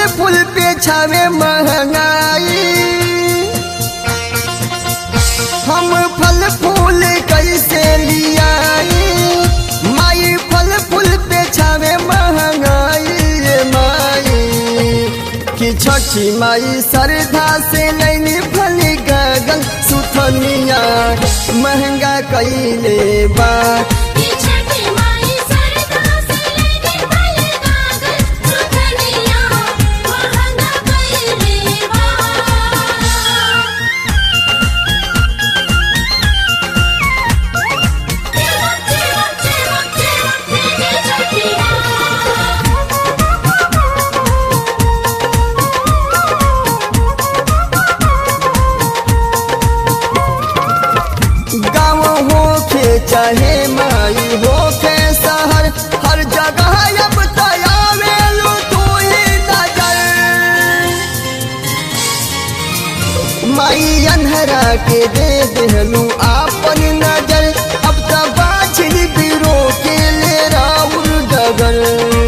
फूल पे छावे महंगाई हम फल फूल कैसे लियाई माई फल फूल पे छावे महंगाई रे माई कि छठी माई श्रद्धा से लैनी फल गगन सुथनिया महंगा कैले बा ये छठी माई सरदा से लेके फल कागज सुथनिया महंगा कइले बा गाँव होके चाहे माई होके शहर हर जगह अब तयावेलू तू ही नजर माई अनहरा के दे देहलू आपन नजर अब त बाछिल बिरो के ले राउर डगर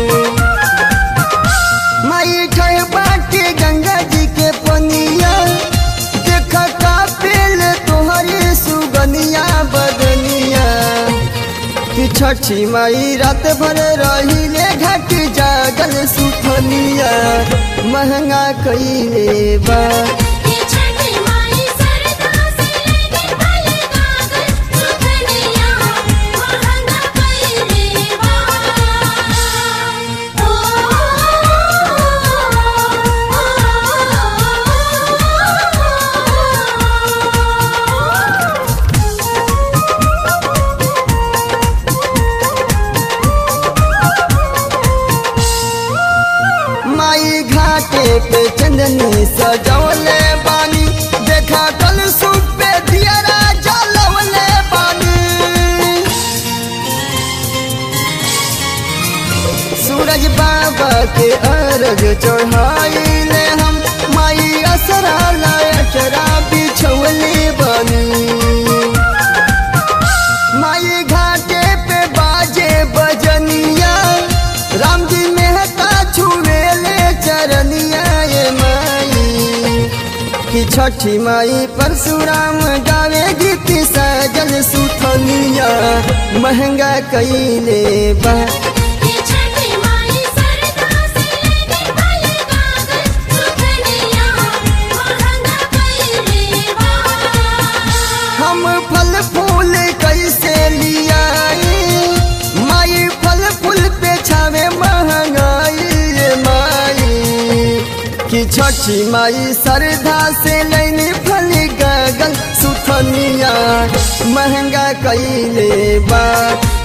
माई ठह बाटे गंगा जी के पनिया देख का पेल तोहरी सुगनिया बदनिया कि छठी माई रात भर रहिले घट जागल सुथनिया महंगा कइले बा ये छठी माई सरदा से लेके फल कागज सुथनिया महंगा कइले बा ओ माई घाटे पे चंदनी सजवले बानी देखा कल सुप पे दियरा जलवले बानी सूरज बाबा के अर्घ चढ़ाइले हम माई असरा लायचरा बिछवले बानी माई घाटे पे बाजे बजनिया राम जी मेहता छुएले चरनिया ये माई कि छठी माई परशुराम गावे गीत सजल सुथनिया महंगा कैले बा ये छठी माई सरदा से लेके फल कागज सुथनिया महंगा कइले बा हम फल फूल कैसे लियाई माई फल फूल पे छावे महंगाई रे माई कि छठी माई श्रद्धा से लैनी फल गगन सुथनिया महंगा कैले बा